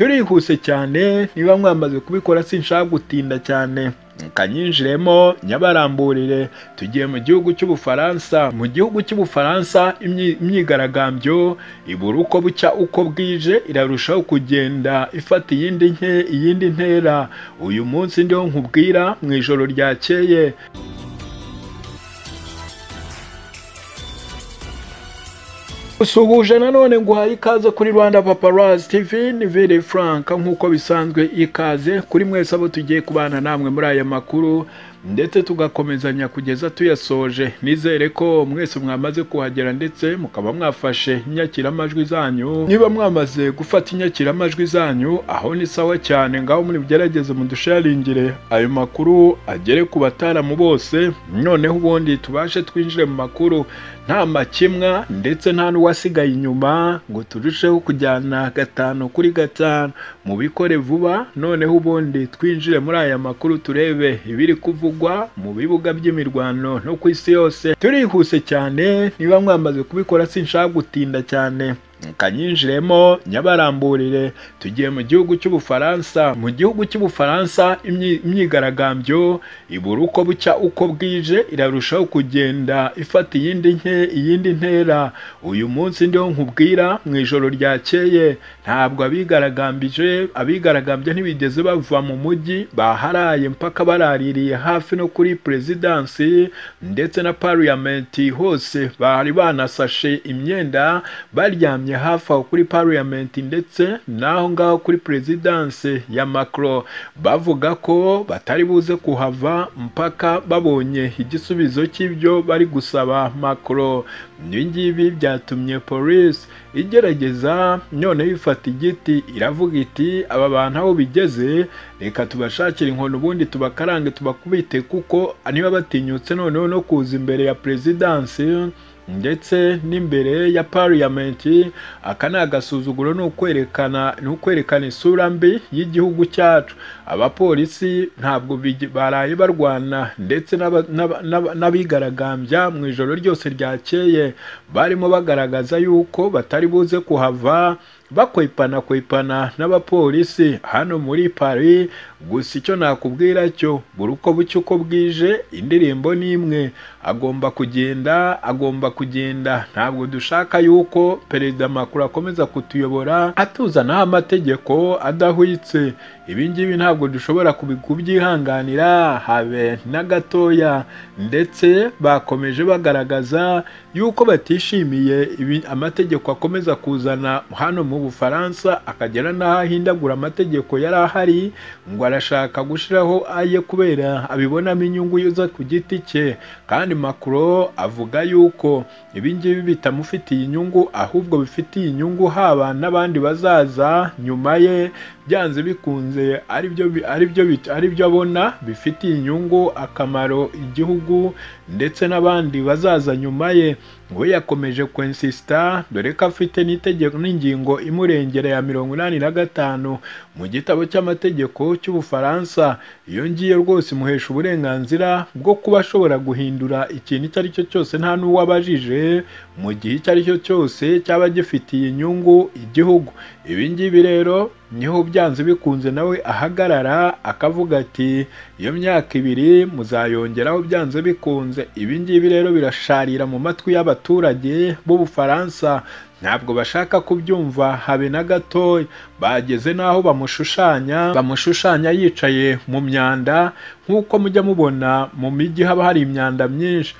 turihuse cyane niba mwamaze kubikora sinshaka gutinda cyane kanyinjiremo nyabaramburire tugiye mu gihugu cy'ubufaransa mu gihugu cy'ubufaransa imyigaragambyo ibura uko bucya uko bwije irarushaho kugenda ifata iyindi nke iyindi ntera uyu munsi ndiho nkubwira mu ijoro ryakeye usuhuje nanone nguhaye ikaze kuri rwanda paparazi tv ni vere frank nk'uko bisanzwe ikaze kuri mwese abo tugiye kubana namwe muri aya makuru ndetse tugakomezanya kugeza tuyasoje nizere ko mwese mwamaze kuhagera ndetse mukaba mwafashe inyakiramajwi zanyu niba mwamaze gufata inyakiramajwi zanyu aho ni sawa cyane ngaho muri bugerageze mudusharingire ayo makuru agere ku bataramu bose noneho ubundi tubashe twinjire mu makuru nta makemwa ndetse nta n'uwasigaye inyuma ngo turusheho kujyana gatanu kuri gatanu mu bikore vuba noneho ubundi twinjire muri aya makuru turebe ibiri kuvugwa mu bibuga by'imirwano no ku isi yose turihuse cyane niba mwamaze kubikora sinshaka gutinda cyane kanyinjiremo nyabaramburire tugiye mu gihugu cy'ubufaransa mu gihugu cy'ubufaransa imyigaragambyo ibura uko bucya uko bwije irarushaho kugenda ifata iyindi nke iyindi ntera uyu munsi ndiho nkubwira mu ijoro ryakeye ntabwo abigaragambije abigaragambye ntibigeze bava mu mujyi baharaye mpaka baraririye hafi no kuri perezidansi ndetse na pariyamenti hose bari banasashe imyenda baryamye hafi aho kuri pariyamenti ndetse n'aho ngaho kuri perezidanse ya makoro bavuga ko batari buze kuhava mpaka babonye igisubizo cy'ibyo bari gusaba makoro ngibi byatumye polisi igerageza noneho ifata igiti iravuga iti aba bantu aho bigeze reka tubashakire inkono ubundi tubakarange tubakubite kuko niba batinyutse noneho no kuza imbere ya perezidanse ndetse n'imbere ya pariyamenti aka ni agasuzuguro ni ukwerekana ni ukwerekana isura mbi y'igihugu cyacu abapolisi ntabwo baraye barwana ndetse n'abigaragambya mu ijoro ryose ryakeye barimo bagaragaza yuko batari buze kuhava bakwepana kwepana n'abapolisi hano muri Paris gusa icyo nakubwira cyo buri uko bucya uko bwije indirimbo ni imwe agomba kugenda agomba kugenda ntabwo dushaka yuko perezida Macron akomeza kutuyobora atuzanaho amategeko adahwitse ibi ngibi ntabwo dushobora kubyihanganira habe na gatoya ndetse bakomeje bagaragaza yuko batishimiye amategeko akomeza kuzana hano mu bufaransa akagera n'aho ahindagura amategeko yari ahari ngo arashaka gushyiraho aye kubera abibonamo inyungu yuza ku giti cye kandi makuro avuga yuko ibi ngibi bitamufitiye inyungu ahubwo bifitiye inyungu haba n'abandi bazaza nyuma ye byanze bikunze aribyo abona bifitiye inyungu akamaro igihugu ndetse n'abandi bazaza nyuma ye we yakomeje kwensisita dore ko afite n'itegeko n'ingingo imurengera ya mirongo inani na gatanu mu gitabo cy'amategeko cy'ubufaransa iyo ngiyo rwose imuhesha uburenganzira bwo kuba ashobora guhindura ikintu icyo ari cyo cyose nta n'uwo abajije mu gihe icyo ari cyo cyose cyaba gifitiye inyungu igihugu ibi ngibi rero niho byanze bikunze nawe ahagarara akavuga ati iyo myaka ibiri muzayongeraho byanze bikunze ibi ngibi rero birasharira mu matwi y'abaturage b'ubufaransa ntabwo bashaka kubyumva habe na gatoya bageze n'aho bamushushanya bamushushanya yicaye mu myanda nk'uko mujya mubona mu mijyi haba hari imyanda myinshi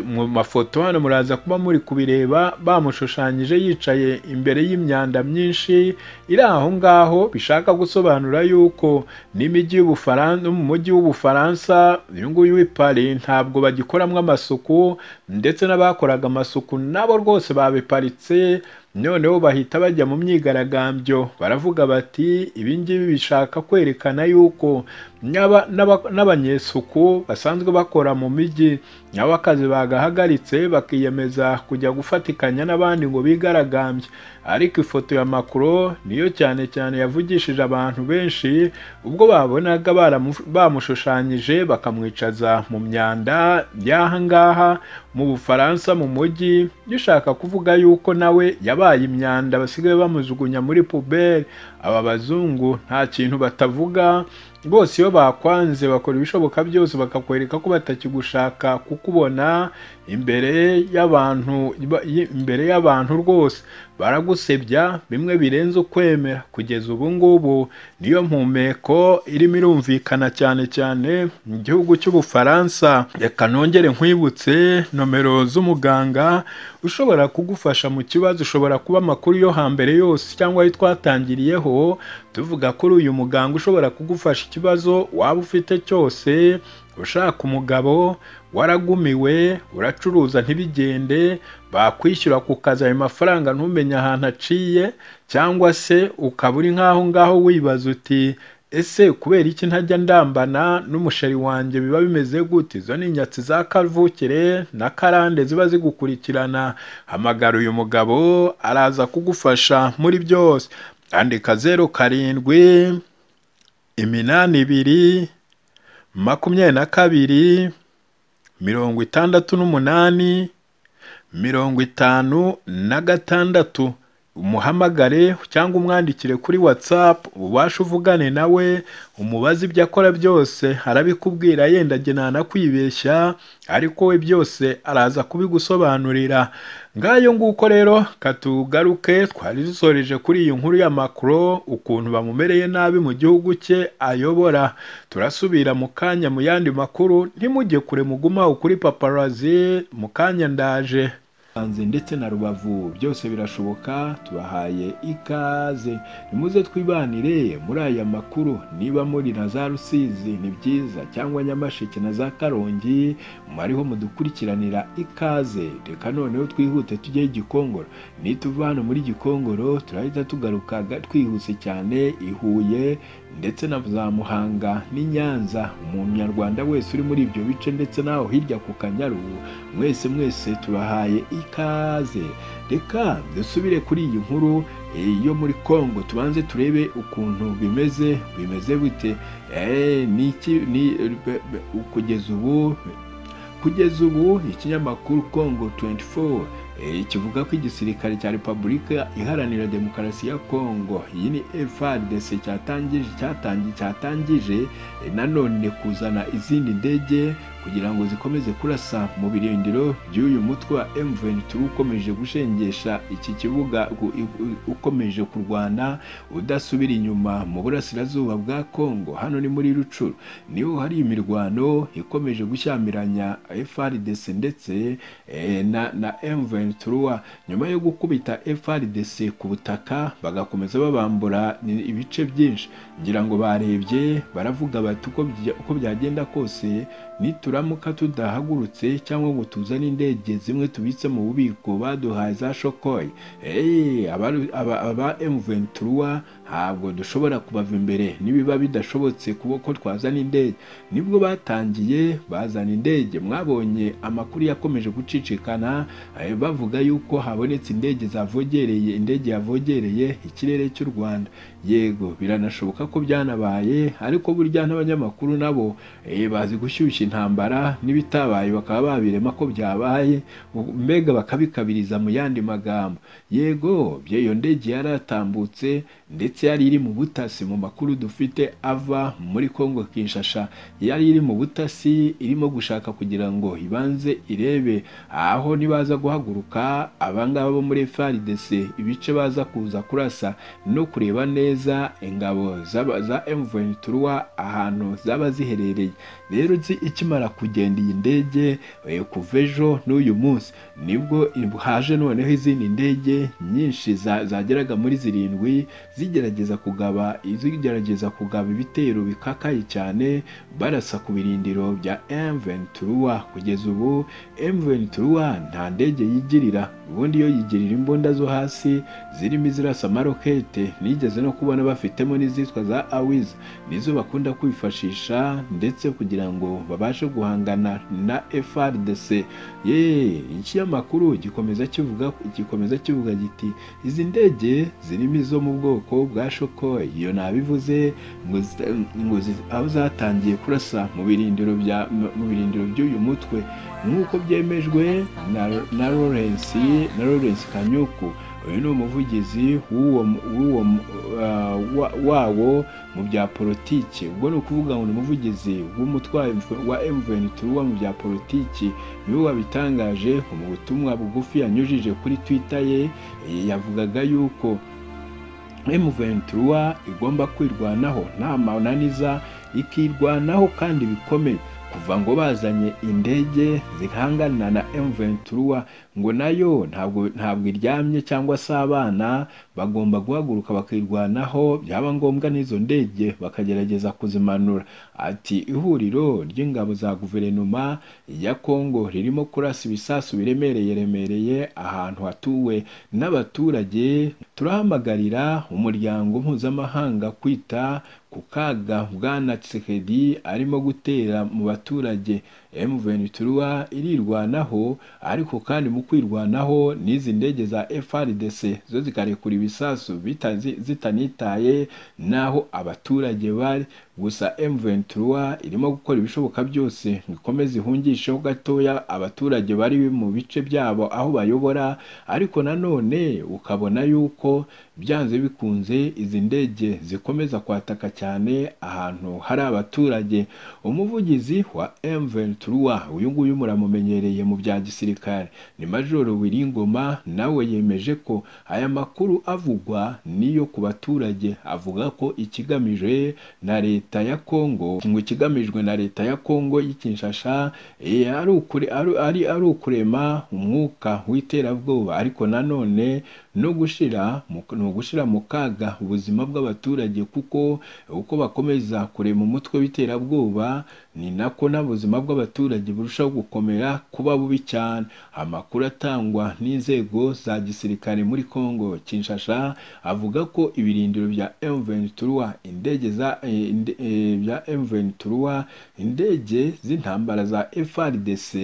mu mafoto hano muraza kuba muri kubireba bamushushanyije yicaye imbere y'imyanda myinshi iri aho ngaho bishaka gusobanura yuko n'imijyi y'ubufaransa mu mujyi w'ubufaransa uyu nguyu w'i Paris ntabwo bagikoramo amasuku ndetse n'abakoraga amasuku nabo rwose babiparitse noneho bahita bajya mu myigaragambyo baravuga bati ibi ngibi bishaka kwerekana yuko n'aba- n'aba- n'abanyesuku basanzwe bakora mu mijyi nabo akazi bagahagaritse bakiyemeza kujya gufatikanya n'abandi ngo bigaragambye ariko ifoto ya Macron niyo cyane cyane yavugishije abantu benshi ubwo babonaga baramu- bamushushanyije bakamwicaza mu myanda y'aha ngaha mu Bufaransa mu mujyi gishaka kuvuga yuko nawe yabaye imyanda basigaye bamujugunya muri puberi aba bazungu nta kintu batavuga bose iyo bakwanze bakora ibishoboka byose bakakwereka ko batakigushaka kukubona imbere y'abantu imbere y'abantu rwose baragusebya bimwe birenze ukwemera kugeza ubu ngubu niyo mpumeko irimo irumvikana cyane cyane mu gihugu cy'ubufaransa reka nongere nkwibutse nomero z'umuganga ushobora kugufasha mu kibazo ushobora kuba amakuru yo hambere yose cyangwa ayo twatangiriyeho tuvuga kuri uyu muganga ushobora kugufasha ikibazo waba ufite cyose ushaka umugabo waragumiwe uracuruza ntibigende bakwishyura ku kazi ayo mafaranga ntumenye ahantu aciye cyangwa se ukaba uri nk'aho ngaho wibaza uti ese kubera iki ntajya ndambana n'umusheri wanjye biba bimeze gute izo ni inyatsi za kavukire na karande ziba zigukurikirana hamagara uyu mugabo araza kugufasha muri byose andika zeru karindwi iminani ibiri makumyabiri na kabiri mirongo itandatu n'umunani mirongo itanu na gatandatu umuhamagare cyangwa umwandikire kuri watsapu ubashe uvugane nawe umubaze ibyo akora byose arabikubwira yenda agena anakwibeshya ariko we byose araza kubigusobanurira ngayo nguko rero katugaruke twari dusoreje kuri iyi nkuru ya makuro ukuntu bamumereye nabi mu gihugu cye ayobora turasubira mu kanya mu yandi makuru ntimujye kure mugumaho kuri paparazi mu kanya ndaje Musanze ndetse na Rubavu byose birashoboka tubahaye ikaze nimuze twibanire muri aya makuru niba muri na za Rusizi ni byiza cyangwa Nyamasheke na za Karongi mwariho mudukurikiranira ikaze reka noneho twihute tujye Gikongoro nituva hano muri Gikongoro turahita tugaruka ga- twihuse cyane i Huye ndetse na za Muhanga n'i Nyanza umunyarwanda wese uri muri ibyo bice ndetse n'aho hirya ku Kanyaru mwese mwese tubahaye ikaze reka dusubire kuri iyi nkuru eh, yo muri Congo tubanze turebe ukuntu bimeze bimeze bite eh, niki ni be- be- kugeza ubu kugeza ubu ikinyamakuru Congo 24 eh, kivuga ko igisirikare cya Repubulika Iharanira Demokarasi ya Congo iyi ni FARDC cyatangije cyatangi cyatangije eh, nanone kuzana izindi ndege kugira ngo zikomeze kurasa mu birindiro by'uyu mutwe wa M23 ukomeje gushengesha iki kibuga u- u- ukomeje kurwana udasubira inyuma mu burasirazuba bwa Congo hano ni muri Rucuru niho hari imirwano ikomeje gushyamiranya FRDC ndetse eh, na, na M23 nyuma yo gukubita FRDC ku butaka bagakomeza babambura ibice byinshi ngira ngo barebye baravuga bati uko bya- uko byagenda kose nituramuka tudahagurutse cyangwa ngo tuzane indege zimwe tubitse mu bubiko baduhaye za shokoye Eh, abaru- aba aba M23 ntabwo dushobora kubava imbere nibiba bidashobotse kuba ko twazana indege nibwo batangiye bazana indege mwabonye amakuru yakomeje gucicikana eh, bavuga yuko habonetse indege zavogereye indege yavogereye ikirere cy'u Rwanda yego biranashoboka ko byanabaye ariko burya n'abanyamakuru nabo eh, bazi gushyushya intambara n'ibitabaye bakaba babirema ko byabaye u- mbega bakabikabiriza mu yandi magambo yego by'iyo ndege yaratambutse ndetse yari iri mu butasi mu makuru dufite ava muri Kongo Kinshasa yari iri mu butasi irimo gushaka kugira ngo ibanze irebe aho nibaza guhaguruka abangaba bo muri FARDC ibice baza kuza kurasa no kureba neza ingabo z'aba- za M23 ahantu zaba ziherereye rero nzi ikimara kugenda iyi ndege eh, kuva ejo n'uyu munsi nibwo haje noneho izindi ndege nyinshi za- zageraga muri zirindwi zigerageza kugaba zigerageza kugaba ibitero bikakaye cyane barasa ku birindiro bya M23 kugeza ubu M23 nta ndege yigirira ubundi iyo yigirira imbunda zo hasi zirimo izirasa amarokete nigeze no kubona bafitemo n'izitwa za awiz nizo bakunda kwifashisha ndetse kugira ngo babashe guhangana na FRDC ye ikinyamakuru gikomeza kivuga gikomeza kivuga giti izi ndege zirimo izo mu bwoko bwa shoko iyo nabivuze ngo zi- ngo zi- aho zatangiye kurasa mu birindiro bya mu birindiro by'uyu mutwe nk'uko byemejwe na, na Lawrence na Lawrence Kanyuku uyu ni umuvugizi w'uwo w'uwo uh, wa- wawo mu bya politiki ubwo ni ukuvuga ngo ni umuvugizi w'umutwaye wa M23 mu bya politiki niwe wabitangaje mu butumwa bugufi yanyujije kuri Twitter ye yavugaga yuko M23 igomba kwirwanaho nta mananiza ikirwanaho kandi bikomeye kuva ngo bazanye indege zihangana na M23 ngo nayo ntabwo ntabwo iryamye cyangwa se abana bagomba guhaguruka bakirwanaho byaba ngombwa n'izo ndege bakagerageza kuzimanura ati ihuriro ry'ingabo za guverinoma ya Kongo ririmo kurasa ibisasu biremereye remereye ahantu hatuwe n'abaturage turahamagarira umuryango mpuzamahanga kwita ku kaga bwana Tshisekedi arimo gutera mu baturage M23 irirwanaho ariko kandi mu kwirwanaho n'izi ndege za FRDC zo zikarekura ibisasu bita- zi- zitanitaye n'aho abaturage bari gusa M23 irimo gukora ibishoboka byose ngo ikomeze ihungisheho gatoya abaturage bari mu bice byabo aho bayobora ariko nanone ukabona yuko byanze bikunze izi ndege zikomeza kwataka cyane ahantu hari abaturage umuvugizi wa M23 uyu nguyu muramumenyereye mu bya gisirikare ni Majoro Wiringoma nawe yemeje ko aya makuru avugwa niyo ku baturage avuga ko ikigamijwe na leta ya Kongo ngo ikigamijwe na leta ya Kongo y'ikinshasha eh, ari ukure- ari- ari- ari ukurema umwuka w'iterabwoba ariko nanone no gushira mu ni ugushira mu kaga ubuzima bw'abaturage kuko uko bakomeza kurema umutwe w'iterabwoba ni nako n'ubuzima bw'abaturage burushaho gukomera kuba bubi cyane amakuru atangwa n'inzego za gisirikare muri Kongo Kinshasa avuga ko ibirindiro bya M23 indege za eh, inde- eh, bya M23 indege z'intambara za FRDC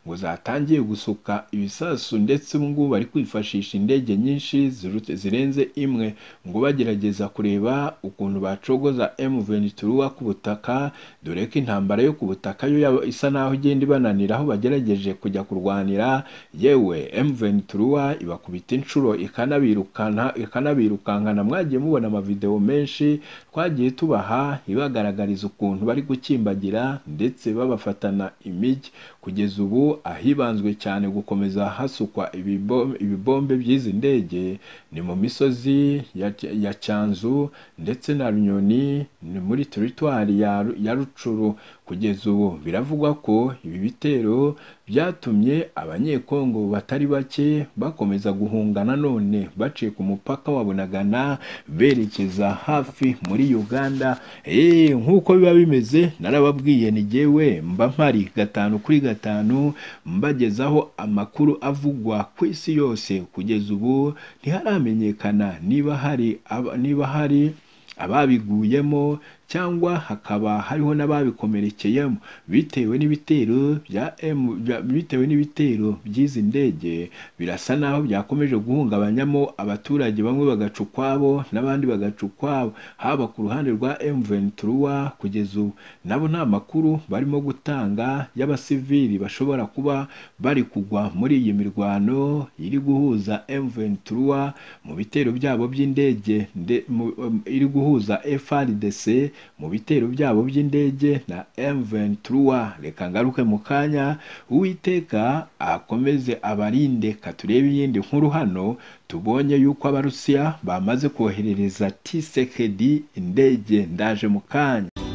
ngo zatangiye gusuka ibisasu ndetse ubu ngubu bari kwifashisha indege nyinshi zirutse- zirenze imwe ngo bagerageza kureba ukuntu bacogoza M23 ku butaka dore ko intambara yo ku butaka yo yaba isa naho igenda ibananira aho bagerageje kujya kurwanira yewe M23 ibakubita inshuro ikanabirukana ikanabirukankana mwagiye mubona amavideo menshi twagiye tubaha ibagaragariza ukuntu bari gukimbagira ndetse babafatana imijyi kugeza ubu ahibanzwe cyane gukomeza hasukwa ibibom- ibibombe by'izi ndege ni mu misozi ya, ya Cyanzu ndetse na Runyoni ni muri teritwari ya, Ru- ya Rucuru kugeza ubu biravugwa ko ibi bitero byatumye abanyekongo batari bake bakomeza guhunga nanone baciye ku mupaka wa Bunagana berekeza hafi muri Uganda Eh, nk'uko biba bimeze narababwiye ni jyewe mba mpari gatanu kuri gatanu mbagezaho amakuru avugwa ku isi yose kugeza ubu ntiharamenyekana niba hari aba- niba hari ababiguyemo cyangwa hakaba hariho n'ababikomerekeyemo bitewe n'ibitero bya M bya- bitewe n'ibitero by'izi ndege birasa naho byakomeje guhungabanyamo abaturage bamwe bagaca ukwabo n'abandi bagaca ukwabo haba ku ruhande rwa M23 kugeza ubu nabo nta makuru barimo gutanga y'abasivili bashobora kuba bari kugwa muri iyi mirwano iri guhuza M23 mu bitero byabo by'indege nde- mu- um, iri guhuza FRDC mu bitero byabo by'indege na M23 reka ngaruke mu kanya uwiteka akomeze abarinde katurebe iyindi nkuru hano tubonye yuko abarusiya bamaze koherereza Tshisekedi indege ndaje mu kanya